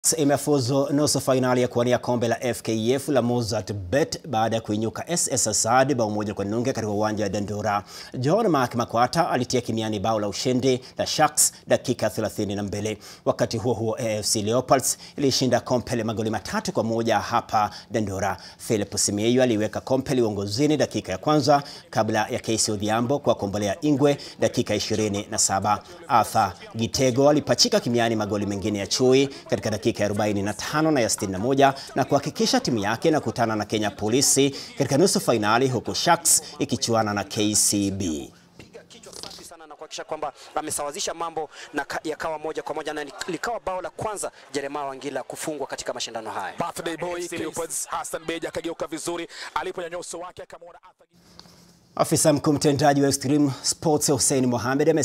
imefuzu nusu fainali ya kuwania kombe la FKF la Mozart Bet baada ya kuinyuka SS Asad bao moja kwa nunge katika uwanja wa Dandora. John Mark Makwata alitia kimiani bao la ushindi la Sharks dakika 32. Wakati huo huo, AFC Leopards ilishinda Kompele magoli matatu kwa moja hapa Dandora. Philip Simieyu aliweka Kompele uongozini dakika ya kwanza kabla ya Casey Odhiambo kwa kombolea Ingwe dakika 27. Arthur Gitego alipachika kimiani magoli mengine ya chui katika dakika ya 45 na ya 61 na kuhakikisha timu yake inakutana na Kenya Polisi katika nusu fainali huku Sharks ikichuana na KCB kichwa safi sana na kuhakikisha kwamba amesawazisha mambo na yakawa moja kwa moja na likawa bao la kwanza Jeremiah Wangila kufungwa katika mashindano haya. Birthday boy Leopards Hassan Beja akageuka vizuri aliponyanyua uso wake akamwona Afisa mkuu mtendaji wa Extreme Sports Hussein Mohamed